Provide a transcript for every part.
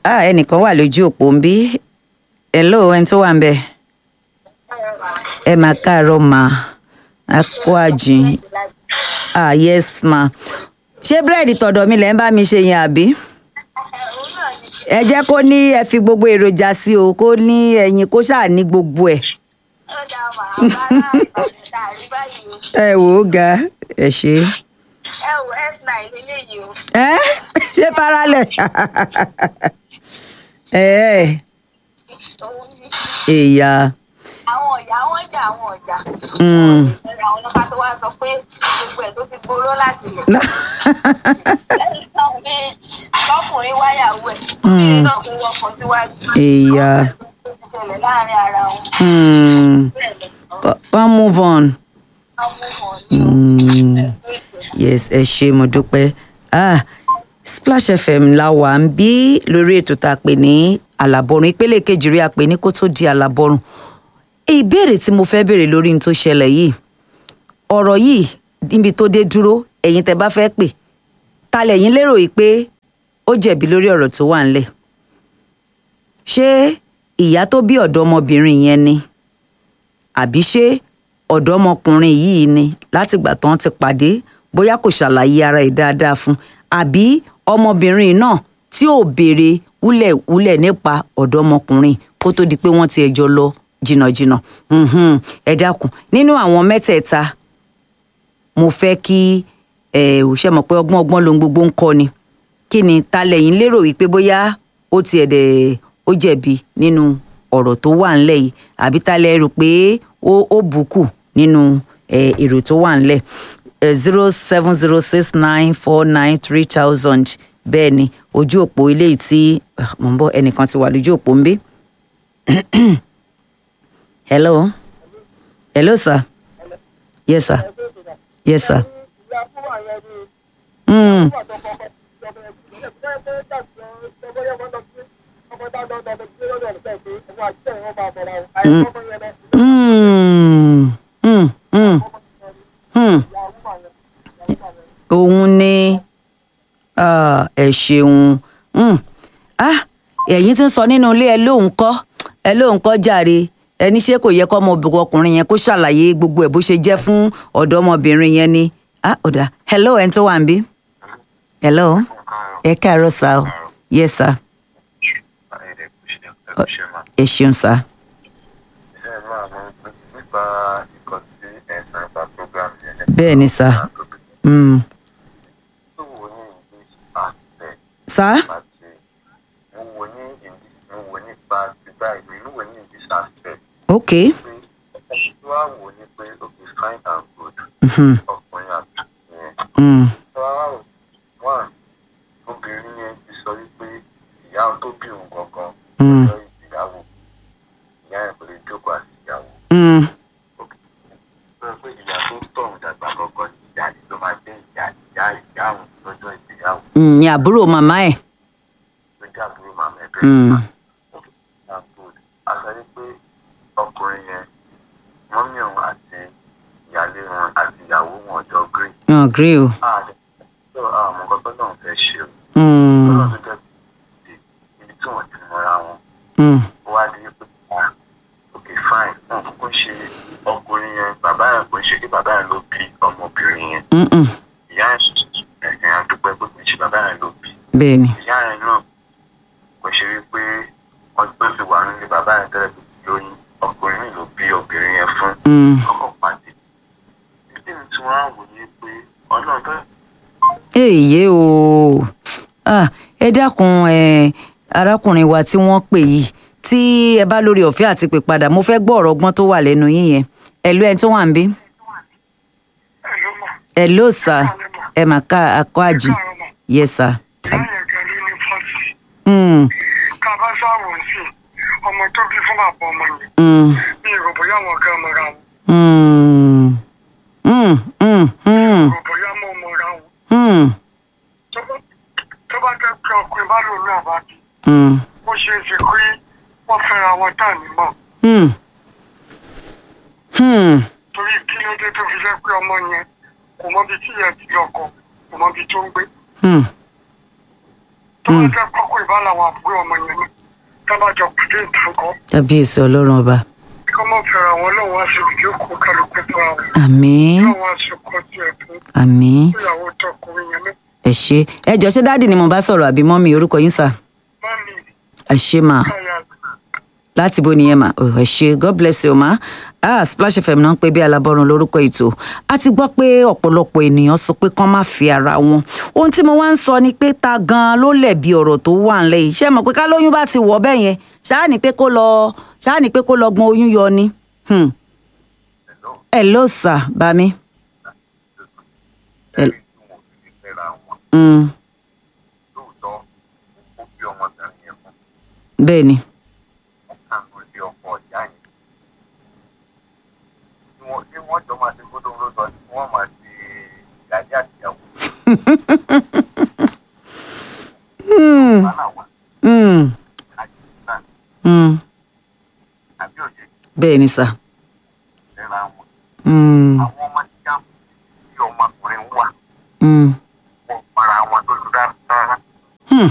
ah ẹnìkan wà lójú òpó ń bí hello ẹni tó wà ń bẹ ẹ máa káàárọ̀ mà á kó àjìn ah yes ma ṣé búrẹ́dì tọ̀dọ̀ mi lẹ́ ń bá mi ṣe yẹn àbí ẹ jẹ́ kó ní ẹ fi gbogbo èròjà sí o kó ní ẹyin kó ṣáà ní gbogbo ẹ̀ ẹ wò ó ga ẹ ṣe ẹ ṣé paralẹ̀ ẹ ẹ èèyà àwọn ọ̀yà wọn jà àwọn ọ̀jà. Mm. àwọn ọlọ́pàá tó wá sọ pé gbogbo ẹ̀ tó ti gbóró láti lẹ̀. lẹ́yìn náà pé lọ́kùnrin wáyàwó ẹ̀ obìnrin náà tún wọkọ̀ síwájú. Ìyá. ó ti ṣẹlẹ̀ láàrin ara wọn. Hmm. bẹ́ẹ̀ lọ Co- come move on. wọ́n mú wọn ní Hmm. yes ẹ ṣe mo dúpẹ́ ah splash fm la wà ń bí lórí ètò tá a pè ní àlàbọ̀rùn ìpele kejì rí a pè ní kó tó di àlàbọ̀rùn ìbéèrè tí mo fẹ́ béèrè lórí ní tó ṣẹlẹ̀ yìí ọ̀rọ̀ yìí níbi tó dé dúró ẹ̀yin tẹ́ bá fẹ́ pè ta lẹ̀yin lérò yìí pé ó jẹ̀bi lórí ọ̀rọ̀ tó wà ńlẹ̀ ṣé ìyá tó bí ọ̀dọ́mọbìnrin yẹn ni àbí ṣé ọ̀dọ́mọkùnrin yìí ni látìgbà tán ti pàdé bóyá kò ṣàlàyé ara ẹ̀ dáadáa fún àbí ọmọbìnrin náà tí ò béèrè wúlẹ̀wúlẹ̀ nípa ọ̀dọ́mọkùnrin kó tó di pé wọ́n ti ẹjọ́ lọ jìnnàjìnnà Mhm. ẹ dákun nínú àwọn mẹ́tẹ̀ẹ̀ta mo fẹ́ kí ẹ ò ṣe mọ̀ pé ọgbọ́n ọgbọ́n lohun gbogbo ń kọ́ ni kí ni ta lẹ́yìn lérò wípé bóyá ó tiẹ̀ dẹ̀ ó jẹ̀bi nínú ọ̀rọ̀ tó wà ńlẹ̀ yìí àbí ta lẹ́ rò pé ó ó bùkù nínú ẹ, èrò tó wà ńlẹ̀ zero seven zero six nine four nine three thousand bẹ́ẹ̀ ni ojú òpó eléyìí tí ah, mò ń bọ̀ ẹnìkan ti wà lójú òpó ń bí. hello hello sir yes sir yes sir. Mm. Mm. Mm. Mm. Mm. òun ni ah, ẹ ṣeun Mm. ah ẹ̀yin tí ń sọ nínú ilé ẹ lóun kọ́ ẹ lóun kọ́ jàre ẹni ṣé kò yẹ kọ́ ọmọbìnrin ọkùnrin yẹn kó ṣàlàyé gbogbo ẹ̀ bó ṣe jẹ́ fún ọ̀dọ́mọbìnrin yẹn ni ah ọ̀dà hello ẹ̀ ń tó wà ń bí hello ẹ káàárọ̀ sá o yes sir ẹ ṣeun sá bẹ́ẹ̀ ni sá Mm. sá ok Mhm. Mm. obìnrin yẹn ti sọ wípé ìyá tó bí òun gangan Mm. lọ ìyàwó ìyá ẹ̀ kò lè jókòó àti ìyàwó Mm. sọ pé ìyá tó tọ̀hún dàgbà gangan ni ìyá yìí ló máa jẹ́ ìyá ìyá ìyá òun lọ́jọ́ ìgbéyàwó Mm, ni àbúrò màmá ẹ̀ ló jẹ́ àbúrò màmá ẹ̀ Mm. a sọ wípé ọkùnrin yẹn mọ́mí òun àti ìyálé wọn àti ìyàwó wọn ọjọ́ green wọn agree o ààrẹ tó àwọn nǹkan tó náà fẹ́ ṣe o Mm. lọ́nà tó jẹ́ pé ibi tí wọ́n ti mọ́ra wọn Mm. ó wá di pé ah ok fine wọn kúkú ṣe ọkùnrin yẹn bàbá yẹn kò ń ṣe kí bàbá yẹn ló bí ọmọbìnrin yẹn Mm-mm. ìyá yẹn ẹ̀sìn àdúpẹ́ pé kò ń ṣe bàbá yẹn ló bí bẹ́ẹ̀ ni ìyá yẹn náà kò ṣe wípé wọ́n tó ti wà nílé bàbá yẹn tẹ́lẹ̀ tó ti lóyún ọkùnrin mi ló bí obìnrin yẹn fún Mm. ọkọ̀ pàdé ìdí mi tí wọ́n á wò ní pé ọlọ́run tó èyí o Ah, ẹ dákun ẹ arákùnrin wa tí wọ́n pè yìí tí ẹ bá lórí ọ̀fẹ́ àti pè padà mo fẹ́ gbọ́ ọ̀rọ̀ ọgbọ́n tó wà lẹ́nu yín yẹn ẹ ló ẹni tó wà ń bí ẹ ló sà ẹ mà ká akọ àjì yẹ sà. Mm, ká bá sáwọn sí ọmọ tó bí fún bàbá ọmọ yẹn mm, ní ìrò bóyá wọn kan mọra wọn mm, mm, mm, mm, ìrò bóyá mọ mọra wọn mm, tó bá- tó bá jẹ́ pé ọkùnrin bá lò ní àbájú mm, ó ṣeé ṣe pé wọ́n fẹ́ra wọn tá ní mọ̀ mm, mm. torí kí ló dé tó fi jẹ́ pé ọmọ yẹn kò mọ ibi tí ìyẹn ti lọkọ kò mọ ibi tó ń gbé Hmm. tó bá jẹ́ pọ́kùnrin bá bá làwọn àbúrò ọmọ yẹn ní tábàjọ pàdé ìtàkọ́ kábíyèsí ọlọ́run ọba kí wọ́n fẹ́ra wọn lọ́wọ́ aṣọ ìjókòó kálukú tó àwọn àmín lọ́wọ́ aṣọ kan tiẹ̀ fún àmín ìyàwó tọkùnrin yẹn ní. ẹ ṣé ẹ jọ ṣé dáàdì ni mo bá sọ̀rọ̀ àbí mọ́mì orúkọ yín sà mọ́mí ẹ ṣé mà káyà láti bó nìyẹn mà oh, ẹ ṣé god bless you ma ah splash fm náà ń pè bí alábọ́run lórúkọ ètò a ti gbọ́ pé ọ̀pọ̀lọpọ̀ ènìyàn sọ pé kán má fi ara wọn ohun tí mo wá ń sọ ni pé ta gan-an ló lẹ̀bi ọ̀rọ̀ tó wà ńlẹ̀ yìí ṣé mọ̀ pé ká lóyún bá ti wọ̀ bẹ́ẹ̀ yẹn ṣáà ní pé kó lọ ṣáà ní pé kó lọ gbọ́n oyún yọ ni Hmm. hello sir bami ẹ̀rí tí wọn ò fi fẹ́ra wọn Hmm. lóòótọ́ ó bí ọmọbìnrin yẹn fún bẹ́ẹ̀ ni wọn kàn ló lé ọkọ ìyá yẹn tí wọn tí wọn jọ máa ṣe gbódò lóòótọ́ tí wọn máa ṣe ìyájá àtìyàwó Hmm. wàhálà wà Hmm. àti náà Hmm. àbí òye bẹ́ẹ̀ ni sà fẹ́ra wọn Hmm. àwọn ọmọ tí wọn tí ọmọkùnrin wà Hmm. wọn para wọn tó dúdú rárá Hmm.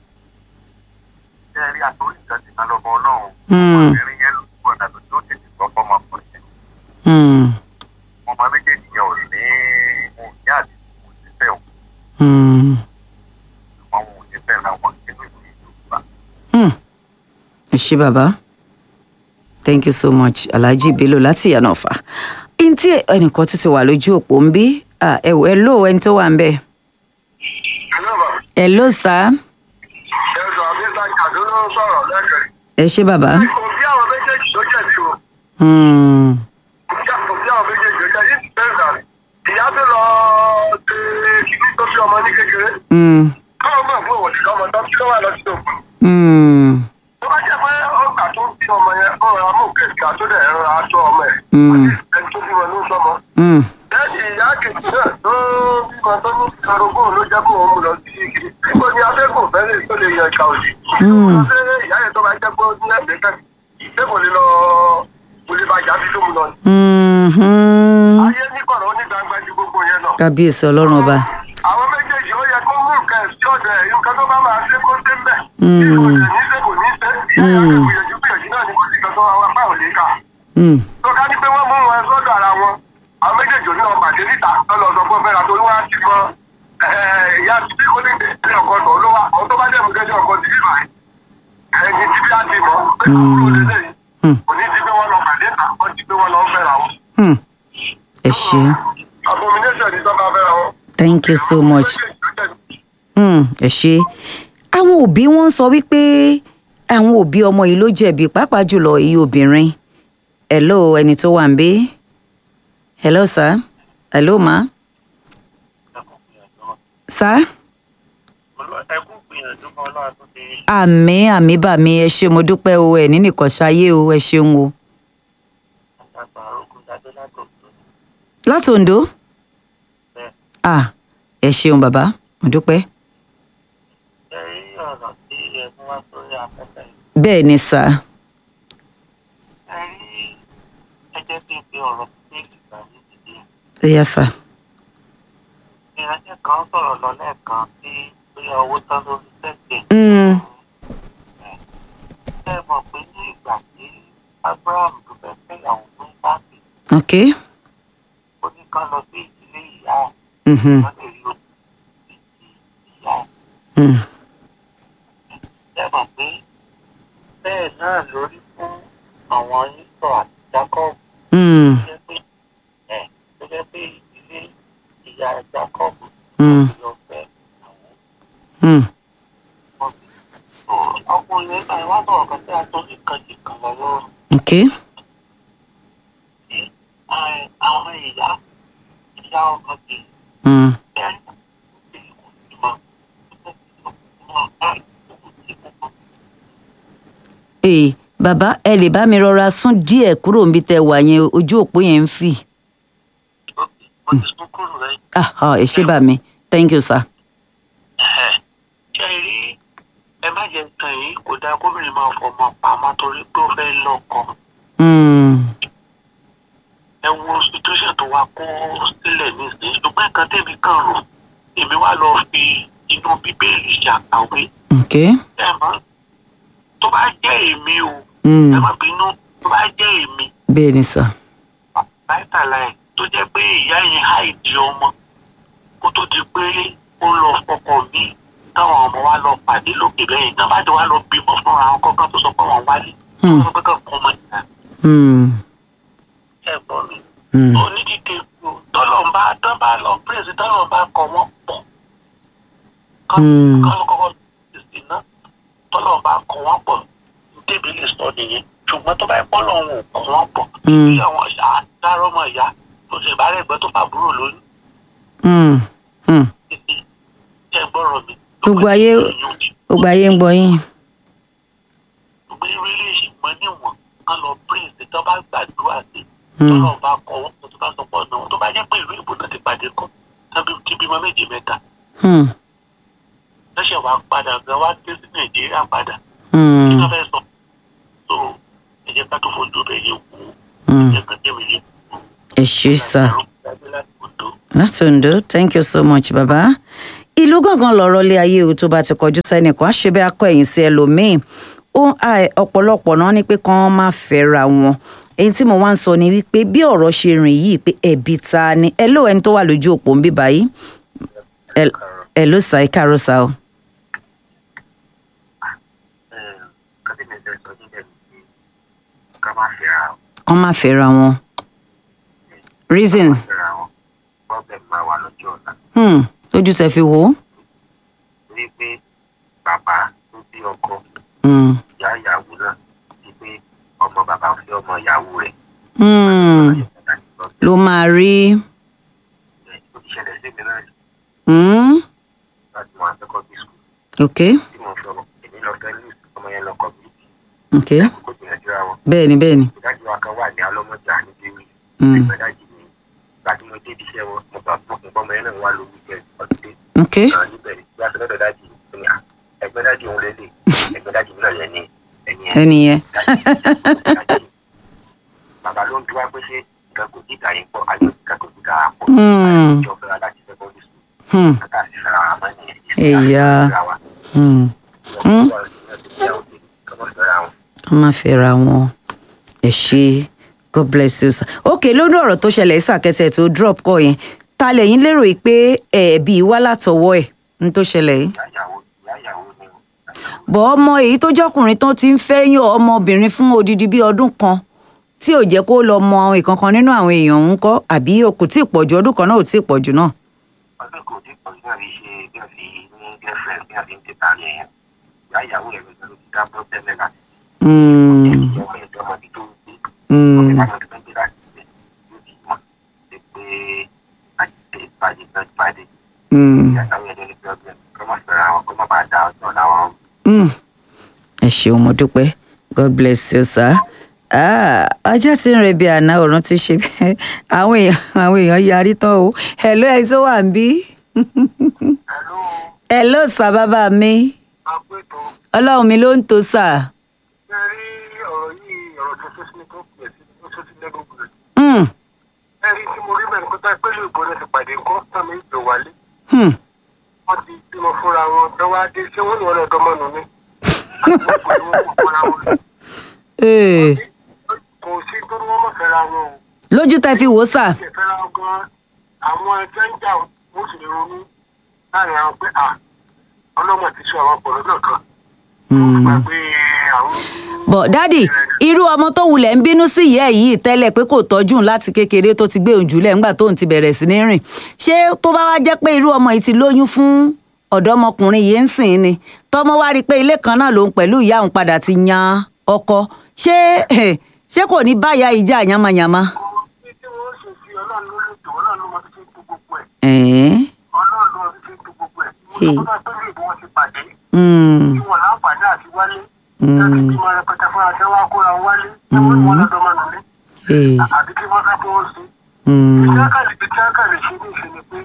ṣé ẹ rí àtòrí ìjọ ti kan lọ́bọ ọlọ́run Hmm. ọmọbìnrin yẹn ló gbọ́dọ̀ tó tó tètè gbọ́ fọmọkùnrin yẹn Hmm. ọmọ méjèèjì yẹn ò ní wọn ò ní àti kò sí fẹ́ o Hmm. wọn ò ní fẹ́ ra wọn nínú ìlú Yorùbá. Hmm. ẹ ṣé bàbá thank you so much alhaji bello láti ìyànà ọ̀fà ntí ẹnìkan tó ti wà lójú òpó ń bí Ah, ẹ wò ẹ ló ẹni tó wà ń bẹ Hello, ma. ẹ ló sá ẹ̀sùn àbíta kàdó ló ń sọ̀rọ̀ lẹ́kẹ̀ẹ́. ẹ ṣé bàbá òbí àwọn méjèèjì ló jẹ̀bi o Hmm. òbí àwọn méjèèjì ló jẹ̀bi ní bẹ́ẹ̀ rà ìyá tó lọ ṣe kìíní tó fi ọmọ ní kékeré Hmm. káwọn mọ̀ fún òwò nìkan ọmọ tó kí ló wà lọ sí òkú. Hmm. tó bá jẹ́ pé ọgbà tó bí ọmọ yẹn ọ̀rọ̀ amúkẹ́kẹ́ tó dẹ̀ ẹ̀rọ aṣọ ọmọ ẹ̀ Mm. àti ẹni tó bímọ ló ń sọmọ. Hmm. lẹ́yìn ìyá kejì náà tó bímọ tó ní karogún ló jẹ́ kó òun mú lọ sí kiri. níbo ni afẹ́kùn fẹ́lẹ̀ tó lè yan ìka òsì. Mm. ṣé ìyá yẹn tó bá jẹ́ pé ó ní ẹ̀dẹ́ kẹ́ ṣé kò lè lọ kò lè bàjá bí tó mu lọ. Hmm. Hmm. ayé ní kọ̀rọ̀ ní gbangba ju gbogbo yẹn lọ. kábíyèsí ọlọ́run ọba àwọn méjèèjì ó yẹ kó mú nǹkan ẹ̀sìn ọ̀dọ̀ ẹ̀ nǹkan tó bá máa ṣe kó ṣe ń bẹ̀. Mm. bí kò dẹ̀ ní ṣe kò ní ṣe ìyá ìyá rẹ̀ gbìyànjú gbìyànjú náà ní kò sí kan tó wá apá ò lè kà. Hmm. tó ká ní pé wọ́n mú wọn sọ́dọ̀ ara wọn àwọn méjèèjì oníwọ̀n pàdé níta lọ́lọ́ sọ fún fẹ́ra torí wọ́n á ti mọ ìyá ti bí kó ní ìdílé ọkọ tó ló wà ọ tó bá dẹ̀ mú gẹ́gẹ́ ọkọ ti bí báyìí ẹ̀yìn ti bí á ti mọ̀ pé àbúrò lélẹ̀ yìí Hmm. kò ní ti pé wọ́n lọ pàdé ta wọ́n ti pé wọ́n lọ fẹ́ra wọn. Hmm. ẹ ṣé abomination ni tó bá fẹ́ra wọn. thank you so much. Hmm, ẹ ṣe àwọn òbí wọn sọ wípé àwọn òbí ọmọ yìí ló jẹ̀bi pàápàá jùlọ èyí obìnrin hello ẹni tó wà ń bí hello sir hello ma sir ẹkún gbìyànjú kan ọlọ́run tó ti àmì àmì bà mí ẹ ṣé mo dúpẹ́ o ẹ ní nìkan ṣayé o ẹ ṣeun o àgbà ogun jáde látòkè láti Oǹdó bẹ́ẹ̀. ah ẹ ṣeun bàbá mo dúpẹ́ ẹ rí ọ̀nà tí ẹ mú wá sórí afẹ́fẹ́ yìí. bẹ́ẹ̀ ni sà ẹ rí ẹjẹ́ tí ń pe ọ̀rọ̀ sí ìgbà ní ìdílé. ẹ yá sà ìránṣẹ́ kan sọ̀rọ̀ lọ lẹ́ẹ̀kan tí bóyá owó tán lórí tẹ̀sẹ̀. Mm. ṣé ẹ mọ̀ pé ní ìgbà tí abraham tó fẹ́ fẹ́yàwó fún sáàtì ok ó ní ká lọ sí ìdílé ìyá ẹ̀ mhm, wọ́n lè rí oṣù ìdí ìyá ẹ̀. mm, ṣé ẹ mọ̀ pé bẹ́ẹ̀ náà lórí fún àwọn yíṣọ́ àti jacob mm, tó jẹ́ pé ẹ̀ tó jẹ́ pé ìdílé ìyá jacob mm, lọ fẹ́ àwọn mm. ọkùnrin nígbà yẹn wá sọ̀rọ̀ kan tí a tó ní kan jì kan lọ lọ́rùn ok tí àwọn ìyá ìyá ọkọ ti mm. bẹ́ẹ̀ ní kò sí mọ́ mọ́ báyìí kò sí mọ́. ee bàbá ẹ lè bá mi rọra sún díẹ̀ kúrò níbi tẹ́ wà yẹn ojú òpó yẹn ń fì mo ti tún kúrò rẹ̀ ah ah, ẹ ṣé bà mí thank you sir ṣe rí ẹ má jẹ tàn yín kò dáa gómìnà máa fọmọ pamọ́ torí pé ó fẹ́ lọ́kọ mm, ẹ wo situation tó wá kó sílẹ̀ nísìnyí ṣùgbọ́n nǹkan tẹ̀mí kan rò èmi wá lọ fi inú bíbélì ṣàkàwé ok ẹ mọ̀ tó bá jẹ́ èmi o Mm. ẹ má bínú tó bá jẹ́ èmi bẹ́ẹ̀ ni sà láìtàláì tó jẹ́ pé ìyá yẹn háìdí ọmọ kó tó di pé ó lọ fọkọ mi táwọn ọmọ wa lọ pàdé lókè lẹ́yìn náà bá ti wá lọ bímọ fúnra wọn kọ́kọ́ tó sọ pé wọ́n wálé Hmm. wọ́n kọ́kọ́ kọ́ ọmọ ìyá Hmm. ẹ̀gbọ́n mi Hmm. onídìde tọ́lọ̀ ń bá tọ́ bá lọ pírèsì tọ́lọ̀ ń bá kọ wọ́n pọ̀ Hmm. kọ́ ló kọ́kọ́ sí náà tọ́lọ̀ ń bá kọ wọ́n pọ̀ débi lè sọ nìyẹn ṣùgbọ́n tó bá yẹ kọ́ lọ́hùn ò kọ wọ́n pọ̀ Hmm. bí àwọn ìyá dárọ́ ọmọ ìyá tó ṣe ìbárẹ̀ ẹgbẹ́ tó fàbúrò lóyún Hmm. Hmm. títí tẹ́ gbọ́rọ̀ mi. Gbogbo ayé- gbogbo ayé ń gbọ́ yín gbogbo eré lè ṣì mọ níwọ̀n kán lọ pírèsì tó bá gbàdúrà sí Hmm. tọ́lọ̀ bá kọ wọ́n tó bá sọ pọ̀ náà tó bá jẹ́ pé ìlú ìbò náà ti pàdé kọ́ tábí ti bímọ méjì mẹ́ta Hmm. lọ́sẹ̀ wá padà gan wá dé sí nàìjíríà padà kí Hmm. wọ́n fẹ́ sọ so ẹ jẹ́ ká tó fojú bẹ́ẹ̀ yẹ wò ó Hmm. ẹ jẹ́ ká tẹ̀mí yẹ wò ó. ẹ ṣé sà. láti Oǹdó. láti Oǹdó thank you so much baba ìlú gangan lọ̀rọ̀ lé ayé o tó bá ti kọjú sẹ́nìkan á ṣe bí akọ ẹ̀yìn sí ẹlòmíín ó à- ọ̀pọ̀lọpọ̀ náà ní pé kán má fẹ́ra wọn èyí tí mo wá ń sọ ni wípé bí ọ̀rọ̀ ṣe rìn yìí pé ẹ̀bi ta ni ẹ ló ẹni tó wà lójú òpó ń bí báyìí ẹ- ẹ ló sà ẹ káàárọ̀ sà o. kọ́tí mi fẹ́ sọ níbẹ̀ ni pé ká má fẹ́ra kán má fẹ́ra wọn reason fẹ́ra wọn problem máa wà lọ́jọ́ ọ̀la hmm, tójú ṣe fi wò ó. torí pé bàbá tó bí ọkọ Hmm, ìyá ìyàwó náà ti pé ọmọ bàbá fẹ́ ọmọ ìyàwó rẹ̀ hmm, ló máa rí ó ti ṣẹlẹ̀ sí mi náà hmm, láti wọn secondary school ok tí mo fi ọmọ èmi lọ fẹ́ lù ọmọ yẹn lọ kọ́ bí ok kó gbìyànjú ra wọn bẹ́ẹ̀ ni bẹ́ẹ̀ ni. ìdájọ́ wa kan wà ní alọ́mọjà níbi wí Hmm. ìgbàdájì ni ìgbà tí mo dé ibi iṣẹ́ wọn mo bá fọkùn bọ́mọ yẹn náà wà lórí jẹ ọdún ok náà níbẹ̀ ni bí a sọ lọ́dọ̀ dájì ní à ẹgbẹ́ dájì òun lélẹ̀ ẹgbẹ́ dájì mi náà yẹn ní ẹ̀yìn ẹ̀ ẹni yẹn bàbá ló ń bí wá pé ṣé nǹkan kò dídà yín pọ̀ ayé nǹkan kò dídà pọ̀ Hmm. ìjọ fẹ́ra láti secondary school Hmm, kàkà sí fẹ́ra wa mọ́ nìyẹn Ẹ̀yà. hmm. Hmm. wọ́n máa fẹ́ ra wọn ẹ ṣe god bless you sir. ok lórí ọ̀rọ̀ tó ṣẹlẹ̀ ìsàkẹsẹ̀ tó drop kọ yẹn ta lẹ́yìn lérò yìí pé ẹ̀ẹ́bí wá látọwọ́ ẹ̀ ní tó ṣẹlẹ̀ yìí. bọ̀ ọmọ èyí tó jọkùnrin tán ti ń fẹ́ yàn ọmọbìnrin fún odidi bíi ọdún kan tí ò jẹ́ kó lọ mọ ìkankan nínú àwọn èèyàn ń kọ́ àbí kò tí ì pọ̀jù ọdún kan náà ò tí ì pọ̀jù náà. ọdún kò tí pọ̀ nígbà tí ṣe bí wọ́n fi ní girlfriend bí wọ́n fi ń tètà ní ẹ̀yẹn ìyá ìyàwó rẹ̀ ló ti dá bọ́ tẹ́lẹ̀ láti Hmm, jẹ́ ìjọba ẹ̀dọ́ ọmọdé tó ń gbé hmm, ọmọdé láti tó ń gbé láti gbé yóò ti mọ̀ pé pé àjẹsẹ̀ ìpàdé náà ìpàdé hmm. ìyá ìyàwó ẹ̀dọ́ ní problem kọ́ má fẹ́ra wọn kọ́ má bàa dá ọ̀dọ́ làwọn Mm. ẹ ṣeun mo dúpẹ́ god bless you sir. Ah, ọjọ́ tí ń rebi àná ọ̀run ti ṣe bẹ́ẹ̀ àwọn èèyàn àwọn èèyàn yarí tán o hello ẹ tó wà ń bí. Hello, hello sir bàbá mi agbẹ́tọ̀ ọlọ́run mi ló ń tó sà. ṣe rí ọ̀rọ̀ yìí ọ̀rọ̀ tuntun sí ni tó pè sí ó tún ti lẹ́gbẹ̀ẹ́ gbòòrò. Mm, ẹ rí tí mo rí mẹ́rin kó tá pé lè gbọ́dọ̀ ti pàdé ńkọ́ tàmí ìjọ wálé hmm, wọ́n ti bímọ fúnra wọn dọ́wọ́ adé ṣé wọ́n ní wọn lọ́dọ́ mọ́nu ni. àti wọ́n kò ní wọn kò fúnra wọn lọ. eh, kò sí tó ní wọ́n mọ̀ fẹ́ra wọn o. lójú tẹ fi wò sà. ṣe fẹ́ra wọn gan àwọn ẹgbẹ́ ń jà wọ́n sì lè ronú láàrin àwọn pé à ọlọ́mọ ti sọ àwọn ọ̀pọ̀lọ́ náà kan. Hmm. gbàgbé àwọn. bọ̀ dádì irú ọmọ tó wulẹ̀ ń bínú sí ìyá ẹ̀ yìí tẹ́lẹ̀ pé kò tọ́jú òun láti kékeré tó ti gbé òun jùlẹ̀ ńgbà tóun ti bẹ̀rẹ̀ sí ní rìn ṣé tó bá wá jẹ́ pé irú ọmọ yìí ti lóyún fún ọ̀dọ́mọkùnrin yìí ń sìn ni tọmọ wá rí i pé ilé kan náà lòun pẹ̀lú ìyá òun padà ti yan ọkọ ṣé ṣé kò ní báyà ìjà yamayama. Bí tí wọ́n ṣe fi ọlọ́run ló lè tó ọlọ́run ló mọ bí ṣe ń tó gbogbo ẹ̀ ẹ̀ẹ́n, ọlọ́run ló mọ bí ṣe ń tó gbogbo ẹ̀ Hey. mo sọ fún ẹ pé bí wọ́n ti pàdé mm, tí wọ́n láǹfààní àti wálé Mm. láti bímọ rẹpẹtẹ fún àti wá kóra wọn wálé tí wọ́n ní wọn lọ́dọ̀ máa nùlé eh, àbí kí wọ́n fẹ́ kí wọ́n ṣe. mm, iṣẹ́ kàlẹ́ iṣẹ́ kàlẹ́ ṣe ní ìṣe ni pé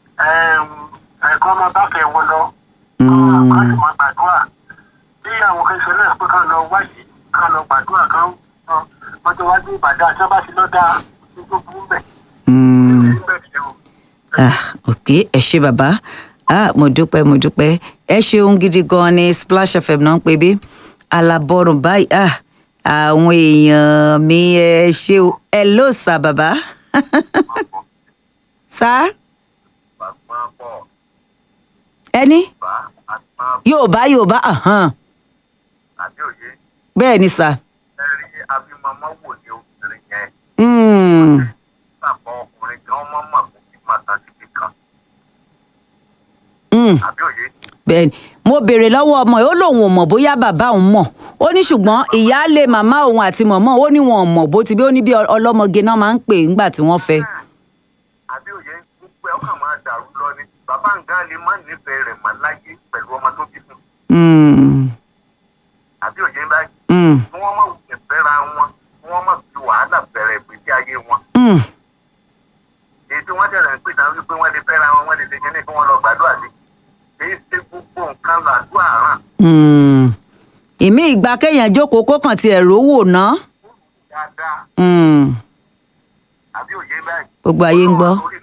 ẹ̀ẹ̀kan máa bá fẹ́ wọn lọ Mm. kán sì máa gbàdúrà bí àwọn kan ṣe náà pé kán lọ wáyé kán lọ gbàdúrà kán wọ́n ti wájú ìbàdàn àti wọ́n bá ti lọ́dà ní tó burú bẹ̀ mm. ní bẹ̀ ṣe o. ah ok ẹ ṣe bàbá ah mo dúpẹ́ mo dúpẹ́ ẹ ṣeun gidi gan ni splash fm náà ń pè bí alábọ́rùn báyìí ah àwọn èèyàn mi ẹ ṣe o ẹ ló sà bàbá sá Bàgbọ́n bọ̀ ẹni bá àgbọn yorùbá yorùbá ahàn àbí òye bẹ́ẹ̀ ni sà ẹ rí abímọmọ wò ní obìnrin yẹn Mm, bàbá ọkùnrin gan mọ́ mọ̀ kó fi máa tàn síbi kan mm. àbí òye bẹ́ẹ̀ni mo béèrè lọ́wọ́ ọmọ yìí ó lóun ò mọ̀ bóyá bàbá òun mọ̀ ó ní ṣùgbọ́n ìyáálé màmá òun àti mọ̀mọ́ ó ní wọn ò mọ̀ bó ti bí ó ní bí ọlọ́mọge náà máa ń pè ńgbà tí wọ́n fẹ́. àbí òye gbogbo ẹ ọkàn máa dàrú lọ ni bàbá nǹkan lè má nífẹ̀ẹ́ rẹ̀ mọ́ láyé pẹ̀lú ọmọ tó bí fún Mm, àbí òye báyìí mm, kí wọ́n má wulẹ̀ fẹ́ra wọn kí wọ́n má fi wàhálà bẹ̀rẹ̀ ìgbésí ayé wọn mm. èyí tí wọ́n tẹ̀lé ń pè náà wípé wọ́n lè fẹ́ra wọn wọ́n lè ṣe kíní kí wọ́n lọ gbàdúrà sí èyí ṣe gbogbo nǹkan làdúrà ràn Mm. ìmí ìgbà kéèyàn jókòó kó kàn tiẹ̀ rówó ná dáadáa Mm, àbí òye báyìí. gbogbo ayé ń gbọ́. orí